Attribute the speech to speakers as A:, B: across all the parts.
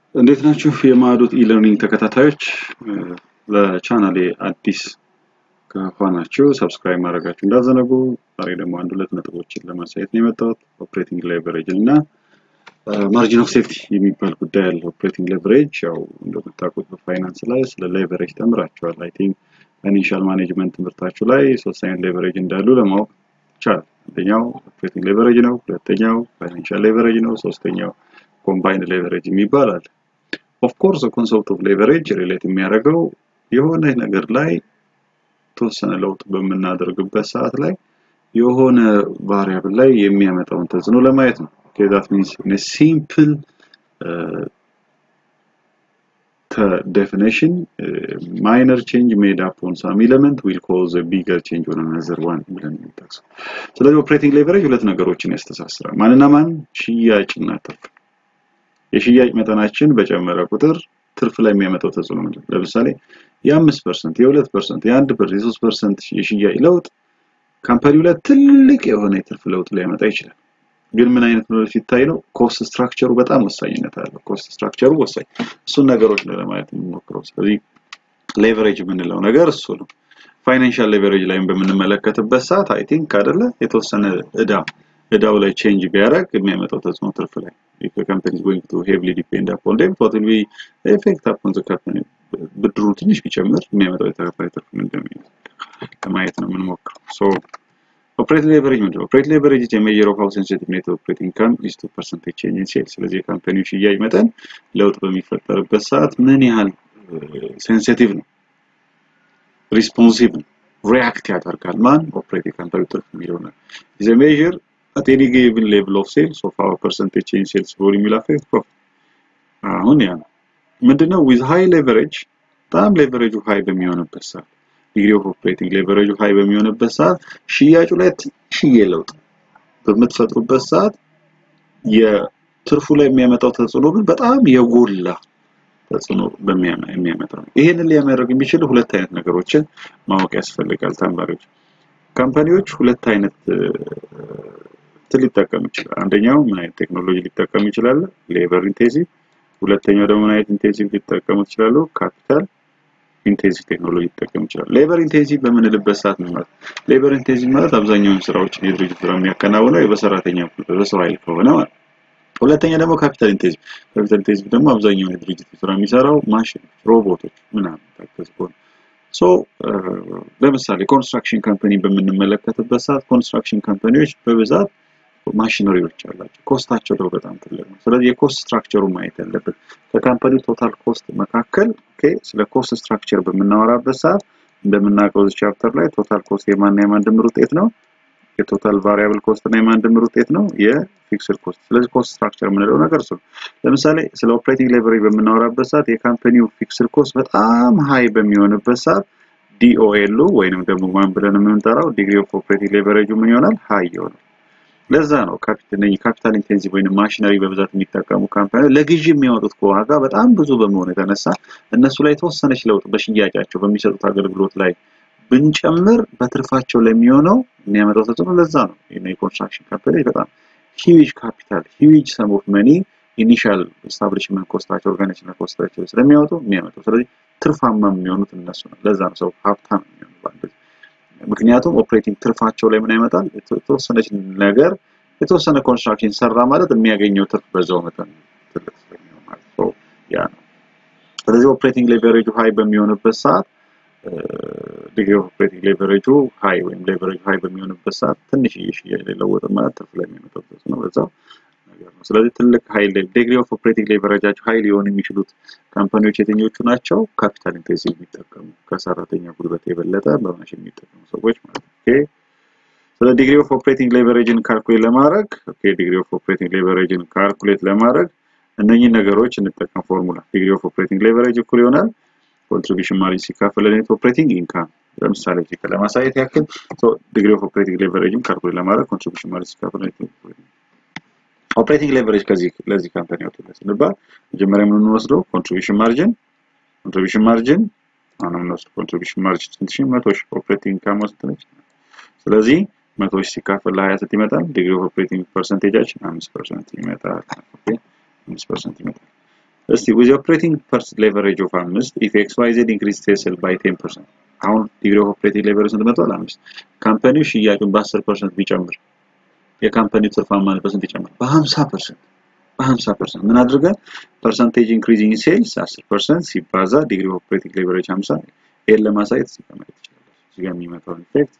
A: እንዴት ናችሁ የማዕዶት ኢለርኒንግ ተከታታዮች? ለቻናሌ አዲስ ከሆናችሁ ሰብስክራይብ ማድረጋችሁ እንዳዘነጉ። ዛሬ ደግሞ አንድ ሁለት ነጥቦችን ለማሳየት ነው የመጣሁት። ኦፕሬቲንግ ሌቨሬጅን እና ማርጂን ኦፍ ሴፍቲ የሚባል ጉዳይ አለ። ኦፕሬቲንግ ሌቨሬጅ ያው እንደምታውቁት በፋይናንስ ላይ ስለ ሌቨሬጅ ተምራችኋል። አይ ቲንክ ፋይናንሻል ማኔጅመንት ትምህርታችሁ ላይ ሶስት አይነት ሌቨሬጅ እንዳሉ ለማወቅ ይቻላል። አንደኛው ኦፕሬቲንግ ሌቨሬጅ ነው፣ ሁለተኛው ፋይናንሻል ሌቨሬጅ ነው፣ ሶስተኛው ኮምባይንድ ሌቨሬጅ የሚባል አለ። ኦፍ ኮርስ ኮንሰፕት ኦፍ ሌቨሬጅ ሪሌት የሚያደርገው የሆነ ነገር ላይ የተወሰነ ለውጥ በምናደርግበት ሰዓት ላይ የሆነ ቫሪያብል ላይ የሚያመጣውን ተጽዕኖ ለማየት ነው። ኦኬ ዛት ሚንስ ኢን ሲምፕል definition uh, minor change made up on some element will cause a bigger change on another one ብለን የሚጠቅሰው። ስለዚህ ኦፕሬቲንግ ሌቨሬጅ ሁለት ነገሮችን ያስተሳስራል። ማንና ማን? ሽያጭና ትርፍ። የሽያጭ መጠናችን በጨመረ ቁጥር ትርፍ ላይ የሚያመጣው ተጽዕኖ ምንድን ነው? ለምሳሌ የአምስት ፐርሰንት የሁለት ፐርሰንት የአንድ ፐርሰንት የሶስት ፐርሰንት የሽያጭ ለውጥ ካምፓኒው ላይ ትልቅ የሆነ የትርፍ ለውጥ ሊያመጣ ይችላል። ግን ምን አይነት ነው ሲታይ ነው ኮስት ስትራክቸሩ በጣም ወሳኝነት አለው። ኮስት ስትራክቸሩ ወሳኝ እሱን ነገሮች ነው ለማየት የምንሞክረው። ስለዚህ ሌቨሬጅ የምንለው ነገር እሱ ነው። ፋይናንሻል ሌቨሬጅ ላይም በምንመለከትበት ሰዓት አይ ቲንክ አይደለ የተወሰነ እዳ እዳው ላይ ቼንጅ ቢያደርግ የሚያመጣው ተጽዕኖ ትርፍ ላይ if a company is going to heavily depend upon them what will be the effect upon the company ብድሩ ትንሽ ቢጨምር የሚያመጣው የተከታይ ትርፍ ምንድን ነው ለማየት ነው የምንሞክረው ሶ ኦፕሬት ሌቨሬጅ ምንድን ነው? ኦፕሬት ሌቨሬጅ is a measure of how sensitive net operating income is to percentage change in sales። ስለዚህ የካምፓኒው ሽያጭ መጠን ለውጥ በሚፈጠርበት ሰዓት ምን ያህል ሴንሲቲቭ ነው፣ ሪስፖንሲቭ ነው፣ ሪያክት ያደርጋል። ማን ኦፕሬቲንግ ካምፓኒ ትርፍ የሚለው ነው። is a measure at any given level of sales of our percentage change in sales volume will affect profit። አሁን ያ ነው ምንድነው with high leverage በጣም ሌቨሬጁ ሃይ በሚሆንበት ሰዓት ዲግሪ ኦፍ ኦፕሬቲንግ ሌቨሬጁ ሃይ በሚሆንበት ሰዓት ሽያጩ ላይ ትንሽዬ ለውጥ በምትፈጥሩበት ሰዓት የትርፉ ላይ የሚያመጣው ተጽዕኖ ግን በጣም የጎላ ተጽዕኖ የሚያመጣ ነው። ይህንን ሊያደርግ የሚችል ሁለት አይነት ነገሮችን ማወቅ ያስፈልጋል ተማሪዎች። ካምፓኒዎች ሁለት አይነት እንትን ሊጠቀሙ ይችላል። አንደኛው ምን አይነት ቴክኖሎጂ ሊጠቀሙ ይችላሉ? ሌበር ኢንቴንሲቭ። ሁለተኛው ደግሞ ምን አይነት ኢንቴንሲቭ ሊጠቀሙ ይችላሉ? ካፒታል ኢንቴንሲቭ ቴክኖሎጂ ሊጠቀም ይችላል። ሌበር ኢንቴንሲቭ በምንልበት ሰዓት ነው ማለት ሌበር ኢንቴንሲቭ ማለት አብዛኛውን ስራዎችን የድርጅት ስራ የሚያከናውነው በሰራተኛ በሰው ኃይል ከሆነ ማለት ሁለተኛ ደግሞ ካፒታል ኢንቴንሲቭ ካፒታል ኢንቴንሲቭ ደግሞ አብዛኛውን የድርጅት ስራ የሚሰራው ማሽን፣ ሮቦቶች ምናምን ታገዝ ከሆነ ሶ ለምሳሌ ኮንስትራክሽን ካምፓኒ በምንመለከትበት ሰዓት ኮንስትራክሽን ካምፓኒዎች በብዛት ማሽነሪዎች አላቸው። ኮስታቸው ደግሞ በጣም ትልቅ ነው። ስለዚህ የኮስት ስትራክቸሩ ማየት ያለብን ከካምፓኒው ቶታል ኮስት መካከል ኦኬ፣ ስለ ኮስት ስትራክቸር በምናወራበት ሰዓት እንደምናውቀው እዚህ ቻፕተር ላይ ቶታል ኮስት የማንና የማን ድምር ውጤት ነው። የቶታል ቫሪያብል ኮስት እና የማን ድምር ውጤት ነው? የፊክስድ ኮስት። ስለዚህ ኮስት ስትራክቸር የምንለው ነገር እሱ ነው። ለምሳሌ ስለ ኦፕሬቲንግ ሌቨሬጅ በምናወራበት ሰዓት የካምፓኒው ፊክስድ ኮስት በጣም ሃይ በሚሆንበት ሰዓት ዲኦኤሉ ወይንም ደግሞ ማን ብለን የምንጠራው ዲግሪ ኦፍ ኦፕሬቲንግ ሌቨሬጁ ምን ይሆናል? ሃይ ይሆናል። ለዛ ነው ካፒታል ኢንቴንሲቭ ወይም ማሽነሪ በብዛት የሚጠቀሙ ካምፓኒ ለግዢ የሚያወጡት ዋጋ በጣም ብዙ በመሆኑ የተነሳ እነሱ ላይ የተወሰነች ለውጥ በሽያጫቸው በሚሰጡት አገልግሎት ላይ ብንጨምር በትርፋቸው ለሚሆነው የሚያመጣው ተጽዕኖ ለዛ ነው። የኮንስትራክሽን ካምፓኒ በጣም ሂዊጅ ካፒታል ሂዊጅ ሰም ኦፍ መኒ ኢኒሻል ኤስታብሊሽመንት ኮስታቸው ኦርጋናይዜሽን ኮስታቸው ስለሚያወጡ የሚያመጣው ስለዚህ ትርፋማ የሚሆኑት እነሱ ነው። ለዛ ነው ሰው ሀብታም የሚሆኑ በአንድ ምክንያቱም ኦፕሬቲንግ ትርፋቸው ላይ ምን ያመጣል? የተወሰነች ነገር የተወሰነ ኮንስትራክሽን ሰራ ማለት የሚያገኘው ትርፍ በዛው መጠን ትልቅ ስለሚሆን ማለት ነው። ያ ነው። ስለዚህ ኦፕሬቲንግ ሌቨሬጁ ሃይ በሚሆንበት ሰዓት ዲግሪ ኦፍ ኦፕሬቲንግ ሌቨሬጁ ሃይ ወይም ሌቨሬጁ ሃይ በሚሆንበት ሰዓት ትንሽ ሽያጭ ላይ ለውጥ ማለት ትርፍ ላይ የሚያመጣው ነው በዛው ነገር ነው። ስለዚህ ትልቅ ሃይ ዲግሪ ኦፍ ኦፕሬቲንግ ሌቨሬጃቸው ሃይ ሊሆኑ የሚችሉት ካምፓኒዎች የትኞቹ ናቸው? ካፒታል ኢንቴንሲቭ የሚጠቀሙ ከሰራተኛ ጉልበት የበለጠ በማሽን የሚጠቀሙ ሰዎች ማለት ነው። ኦኬ ስለ ዲግሪ ኦፍ ኦፕሬቲንግ ሌቨሬጅን ካልኩሌት ለማድረግ ኦኬ ዲግሪ ኦፍ ኦፕሬቲንግ ሌቨሬጅን ካልኩሌት ለማድረግ እነኚህ ነገሮች እንጠቀም ፎርሙላ ዲግሪ ኦፍ ኦፕሬቲንግ ሌቨሬጅ እኩል ይሆናል ኮንትሪቢሽን ማርጂን ሲካፈል ለኔት ኦፕሬቲንግ ኢንካም ለምሳሌ እዚህ ለማሳየት ያክል ዲግሪ ኦፍ ኦፕሬቲንግ ሌቨሬጅን ካልኩሌት ለማድረግ ኮንትሪቢሽን ማርጂን ሲካፈል ለኔት ኦፕሬቲንግ ሌቨሬጅ ከዚህ ለዚህ ካምፓኒ አውጥተን ስንባል መጀመሪያ የምንወስደው ኮንትሪቢሽን ማርጂን ኮንትሪቢሽን ማርጂን አሁን የምንወስደው ኮንትሪቢሽን ማርጂን ስንት ሺህ መቶ ሺህ ኦፕሬቲንግ ኢንካም ስንት ነች? ስለዚህ መቶ ሺህ ሲካፈል ለሀያ ስንት ይመጣል? ዲግሪ ኦፍ ኦፕሬቲንግ ፐርሰንቴጃችን አምስት ፐርሰንት ይመጣል። ኦኬ አምስት ፐርሰንት ይመጣል። እስቲ ዊዝ ኦፕሬቲንግ ሌቨሬጅ ኦፍ አምስት ኢፍ ኤክስ ዋይ ዜድ ኢንክሪዝ ሴል ባይ ቴን ፐርሰንት አሁን ዲግሪ ኦፍ ኦፕሬቲንግ ሌቨሬጅ ስንት መጥቷል? አምስት ካምፓኒው ሽያጩን በአስር ፐርሰንት ቢጨምር የካምፓኒው ትርፋማነት በስንት ይጨምር? በሀምሳ ፐርሰንት በሀምሳ ፐርሰንት ምን አድርገን ፐርሰንቴጅ ኢንክሪዚንግ ሴልስ አስር ፐርሰንት ሲባዛ ዲግሪ ኦፍ ኦፕሬቲንግ ሌቨሬጅ ሀምሳ ይሄን ለማሳየት እዚህ ጋር ማየት ይችላል። እዚህ ጋር የሚመጣውን ኢፌክት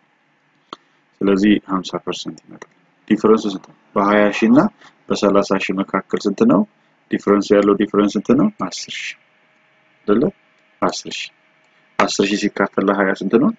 A: ስለዚህ 50 ፐርሰንት ይመጣል። ዲፈረንሱ ስንት ነው? በ20 ሺህ እና በ30 ሺህ መካከል ስንት ነው? ዲፈረንስ ያለው ዲፈረንስ ስንት ነው? 10 ሺህ አይደለ? 10 ሺህ 10 ሺህ ሲካፈል ለ20 ስንት ነው?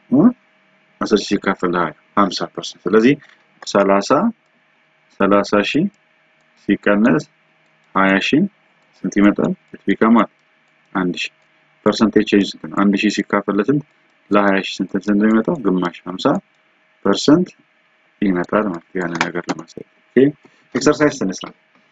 A: 10 ሺህ ሲካፈል ለ20 50 ፐርሰንት። ስለዚህ 30 30 ሺህ ሲቀነስ 20 ሺህ ስንት ይመጣል? ቢካማል 1 ሺህ ፐርሰንቴጅ ቼንጅ ስንት ነው? 1 ሺህ ሲካፈል ለስንት ለ20 ሺህ ስንት ስንት ነው የሚመጣው? ግማሽ 50 ፐርሰንት ይመጣል ማለት ያን ነገር ለማሳየት ኦኬ ኤክሰርሳይዝ ተነሳ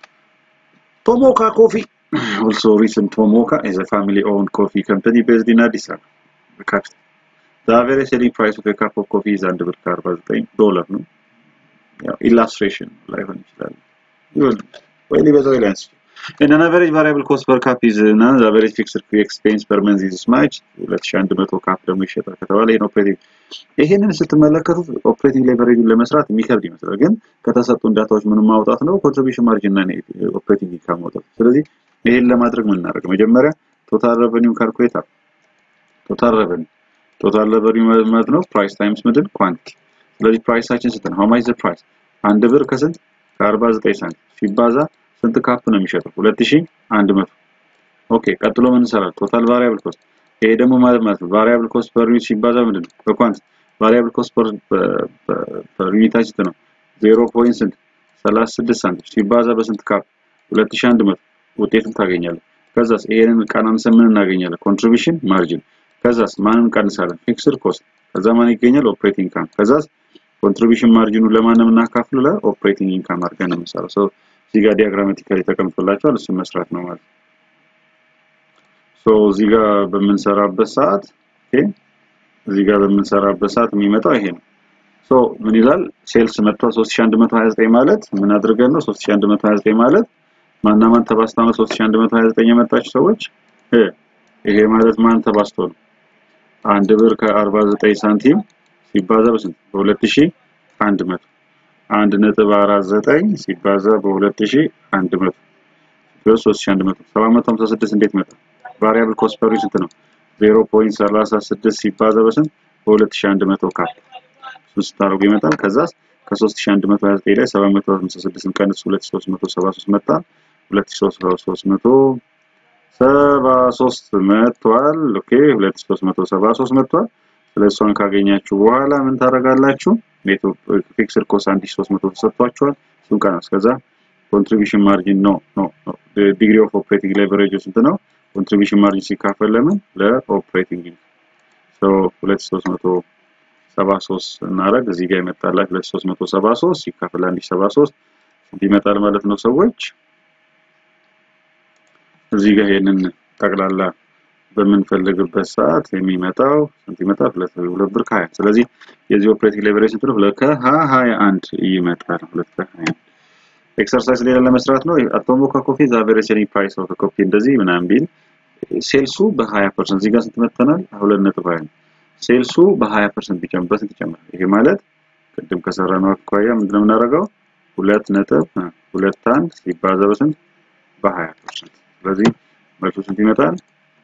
A: ቶሞካ ኮፊ also recent Tomoka is a family owned coffee company based in Addis Ababa the capital the average selling price of a cup of coffee is አንድ ብር ከ49 ዶላር ነው ያው ኢላስትሬሽን ላይሆን ይችላል ይሁን ወይ ሊበዛው ይላንስ And an average variable cost per cup is እና the average fixed expense per month is much 2100 ካፕ ደግሞ ይሸጣል ከተባለ ይሄን ኦፕሬቲንግ ይሄንን ስትመለከቱት ኦፕሬቲንግ ሌቨሬጅን ለመስራት የሚከብድ ይመስላል፣ ግን ከተሰጡን ዳታዎች ምንም ማውጣት ነው ኮንትሪቢሽን ማርጂን እና ኦፕሬቲንግ ኢንካም ማውጣት። ስለዚህ ይሄን ለማድረግ ምን እናደርግ? መጀመሪያ ቶታል ሬቨኒው ካልኩሌት አለ። ቶታል ሬቨኒው ቶታል ሬቨኒው ማለት ነው ፕራይስ ታይምስ ምንድን ኳንቲቲ። ስለዚህ ፕራይሳችን ስንት ነው? ሃው ማች ዘ ፕራይስ አንድ ብር ከስንት ከ49 ሳንቲም ሲባዛ ስንት ካፕ ነው የሚሸጠው? 2100 ኦኬ። ቀጥሎ ምን እንሰራለን? ቶታል ቫሪያብል ኮስት ይሄ ደግሞ ማለት ማለት ነው ቫሪያብል ኮስት ፐር ዩኒት ሲባዛ ምንድን ነው? በኳንት ቫሪያብል ኮስት ፐር ፐር ዩኒታችን ስንት ነው? 0 ስንት 36 ሳንቲም ሲባዛ በስንት ካፕ 2100 ውጤቱን ታገኛለህ። ከዛስ ይሄንን ቀናንሰን ምን እናገኛለን? ኮንትሪቢሽን ማርጂን። ከዛስ ማንን እንቀንሳለን? ፊክስድ ኮስት። ከዛ ማን ይገኛል? ኦፕሬቲንግ ኢንካም። ከዛስ ኮንትሪቢሽን ማርጂኑ ለማን ነው የምናካፍለው? ለኦፕሬቲንግ ኢንካም አድርገን ነው የምንሰራው። ሶ እዚህ ጋር ዲያግራማቲካሊ ተቀምጦላችኋል። እሱን መስራት ነው ማለት ነው። ሶ እዚህ ጋር በምንሰራበት ሰዓት ኦኬ እዚህ ጋር በምንሰራበት ሰዓት የሚመጣው ይሄ ነው። ሶ ምን ይላል? ሴልስ መጥቷል 3129 ማለት ምን አድርገን ነው 3129 ማለት ማና ማን ተባስታ ነው 3129 የመጣች ሰዎች እ ይሄ ማለት ማን ተባስቶ ነው? አንድ ብር ከ49 ሳንቲም ሲባዛ በስንት በ2100 አንድ ነጥብ አራት ዘጠኝ ሲባዛ በ2100 3100 756 እንዴት መጣ? ቫሪያብል ኮስት ፐር ስንት ነው? 0.36 ሲባዛ በስንት በ2100 ካፕ እሱን ስታደርጉ ይመጣል። ከዛስ ከ3129 ላይ 756 ቀንስ 2373 መጣ። 2373 መጥቷል። ኦኬ 2373 መጥቷል። ስለዚህ እሷን ካገኛችሁ በኋላ ምን ታደርጋላችሁ? ፊክስድ ኮስት 1300 ተሰጥቷችኋል። እሱን ቀነስ ከዛ ኮንትሪቢሽን ማርጂን ነው ነው ዲግሪ ኦፍ ኦፕሬቲንግ ሌቨሬጅ ስንት ነው? ኮንትሪቢሽን ማርጂን ሲካፈል ለምን ለኦፕሬቲንግ ሶ 2373 እናደርግ እዚህ ጋር ይመጣላል 2373 ሲካፈል 1073 ስንት ይመጣል ማለት ነው ሰዎች እዚህ ጋር ይሄንን ጠቅላላ በምንፈልግበት ሰዓት የሚመጣው ስንት ይመጣል? ሁለት ብር ከሀያ ስለዚህ የዚህ ኦፕሬቲንግ ሌቨሬጅ ስንት ነው? ሁለት ከሀያ አንድ ይመጣል። ሁለት ከሀያ አንድ ኤክሰርሳይዝ ሌላ ለመስራት ነው። አቶሞካ ኮፊ ዘ አቨሬጅ ሴሊንግ ፕራይስ ኦፍ ኮፊ እንደዚህ ምናምን ቢል ሴልሱ በ20 ፐርሰንት እዚህ ጋር ስንት መተናል? ሁለት ነጥብ ሀያ ሴልሱ በ20 ፐርሰንት ቢጨምር በስንት ይጨምራል? ይሄ ማለት ቅድም ከሰራነው አኳያ ምንድነው የምናደርገው? ሁለት ነጥብ ሁለት አንድ ሲባዛ በስንት በ20 ፐርሰንት ስለዚህ መልሱ ስንት ይመጣል?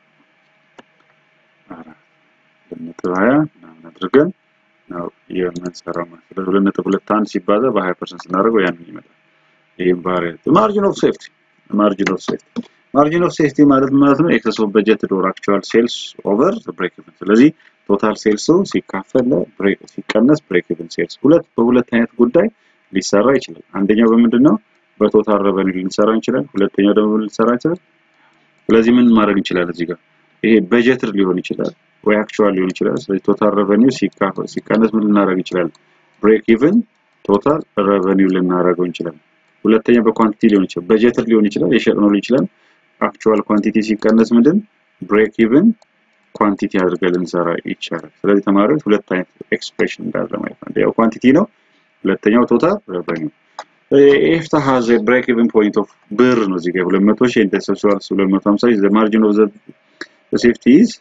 A: አራት ነጥብ ሀያ ምናምን አድርገን ነው የምንሰራው ማለት ስለዚህ ሁለት ነጥብ ሁለት አንድ ሲባዛ በ20 ፐርሰንት ስናደርገው ያንን ይመጣል። ይህም ቫሪያንት ማርጂን ኦፍ ሴፍቲ ማርጂን ኦፍ ሴፍቲ ማርጂን ኦፍ ሴፍቲ ማለት ማለት ነው ኤክሰስ ኦፍ በጀት ዶር አክቹዋል ሴልስ ኦቨር ብሬክ ኢቨን ስለዚህ ቶታል ሴልሱ ሲካፈል ለብሬክ ሲቀነስ ብሬክ ኢቨን ሴልስ ሁለት በሁለት አይነት ጉዳይ ሊሰራ ይችላል አንደኛው በምንድን ነው በቶታል ረቨኒው ልንሰራ እንችላለን ሁለተኛው ደግሞ ልንሰራ እንችላለን ስለዚህ ምን ማድረግ እንችላለን እዚህ ጋር ይሄ በጀትር ሊሆን ይችላል ወይ አክቹዋል ሊሆን ይችላል ስለዚህ ቶታል ረቨኒው ሲካፈል ሲቀነስ ምን ልናደርግ እንችላለን ብሬክ ኢቨን ቶታል ረቨኒው ልናደርገው እንችላለን ሁለተኛ በኳንቲቲ ሊሆን ይችላል በጀትር ሊሆን ይችላል የሸጥነው ሊሆን ይችላል አክቹዋል ኳንቲቲ ሲቀነስ ምንድን ብሬክ ኢቭን ኳንቲቲ አድርገን ልንሰራ ይቻላል። ስለዚህ ተማሪዎች ሁለት አይነት ኤክስፕሬሽን እንዳለ ማለት ነው። ያው ኳንቲቲ ነው፣ ሁለተኛው ቶታል ረቨኒው። ኤፍታ ሃዝ ኤ ብሬክ ኢቨን ፖይንት ኦፍ ብር ነው እዚህ ጋር 200 ሺህ ኢንተርሰፕሽን 250 ዘ ማርጂን ኦፍ ዘ ሴፍቲ ኢዝ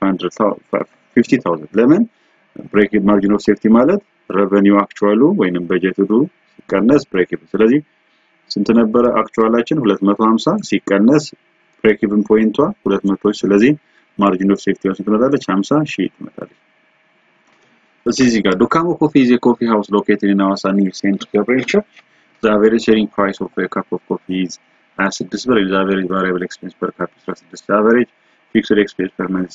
A: 500,000 ለምን ብሬክ ማርጂን ኦፍ ሴፍቲ ማለት ረቨኒው አክቹዋሉ ወይንም በጀቱ ሲቀነስ ብሬክ ኢቨን ስለዚህ ስንት ነበረ አክቹዋላችን 250 ሲቀነስ ብሬክ ኢቨን ፖይንቷ 200 ስለዚህ ማርጂን ኦፍ ሴፍቲ ስንት ትመጣለች 50 ሺህ ትመጣለች እዚህ እዚህ ጋር ዱካሞ ኮፊ ኢዝ ኤ ኮፊ ሃውስ ሎኬትድ ኢን ሐዋሳ ኒው ሴንት ገብርኤል ቸርች ዘ አቨሬጅ ሴሊንግ ፕራይስ ኦፍ ኤ ካፕ ኦፍ ኮፊ ኢዝ 26 ብር ዘ አቨሬጅ ቫሪያብል ኤክስፔንስ ፐር ካፕ 16 ዘ አቨሬጅ ፊክስድ ኤክስፔንስ ፐር መንዝ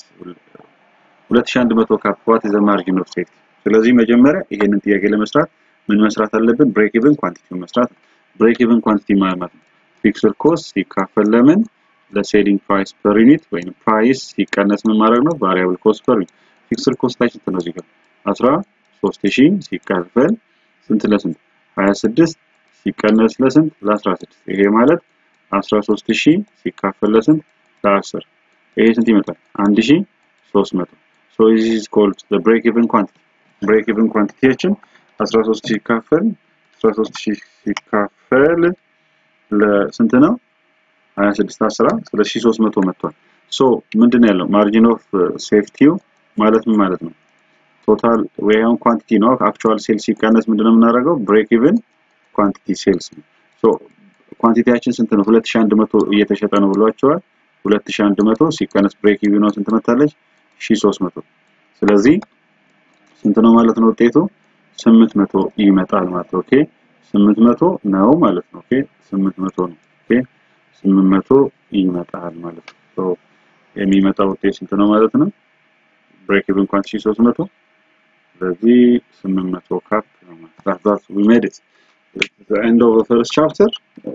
A: 2100 ካፕ ዋት ኢዝ ዘ ማርጂን ኦፍ ሴፍቲ ስለዚህ መጀመሪያ ይሄንን ጥያቄ ለመስራት ምን መስራት አለብን ብሬክ ኢቨን ኳንቲቲ መስራት ብሬክ ኢቨን ኳንቲቲ ማለት ነው ፊክስድ ኮስት ሲካፈል ለምን ለሴሊንግ ፕራይስ ፐር ዩኒት ወይም ፕራይስ ሲቀነስ ምን ማድረግ ነው ቫሪያብል ኮስት ፐር ዩኒት ፊክስድ ኮስታችን ስንት ነው እዚህ ጋር 13000 ሲካፈል ስንት ለስንት 26 ሲቀነስ ለስንት ለ16 ይሄ ማለት 13000 ሲካፈል ለስንት ለ10 ይሄ ስንት ይመጣል 1300 so this is called the break even quantity break even quantityችን 13 ሲካፈል 13000 ሲካፈል ለስንት ነው 26 10 ስለዚህ 300 መጥቷል ሶ ምንድነው ያለው ማርጂን ኦፍ ሴፍቲው ማለት ምን ማለት ነው ቶታል ወይ አሁን ኳንቲቲ ነው አክቹዋል ሴልስ ሲቀነስ ምንድነው የምናደርገው ብሬክ ኢቭን ኳንቲቲ ሴልስ ነው ሶ ኳንቲቲያችን ስንት ነው 2100 እየተሸጠ ነው ብሏቸዋል 2100 ሲቀነስ ብሬክ ኢቭን ነው ስንት መታለች 1300 ስለዚህ ስንት ነው ማለት ነው ውጤቱ 800 ይመጣል ማለት ነው ኦኬ 800 ነው ማለት ነው ኦኬ 800 ነው ኦኬ 800 ይመጣል ማለት ነው ሶ የሚመጣው ውጤት ስንት ነው ማለት ነው ብሬክ ኢቭን ኳንቲቲ 300 ስለዚህ 800 ካፕ ነው ማለት ነው we made it the end of the first chapter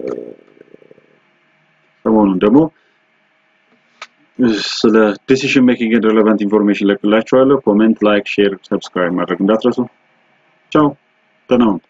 A: ሰሞኑን ደግሞ ስለ ዲሲሽን ሜኪንግ ኤንድ ሬሌቫንት ኢንፎርሜሽን ለቅላችኋለሁ ኮሜንት ላይክ ሼር ሰብስክራይብ ማድረግ እንዳትረሱ ቻው ደህና ሁኑ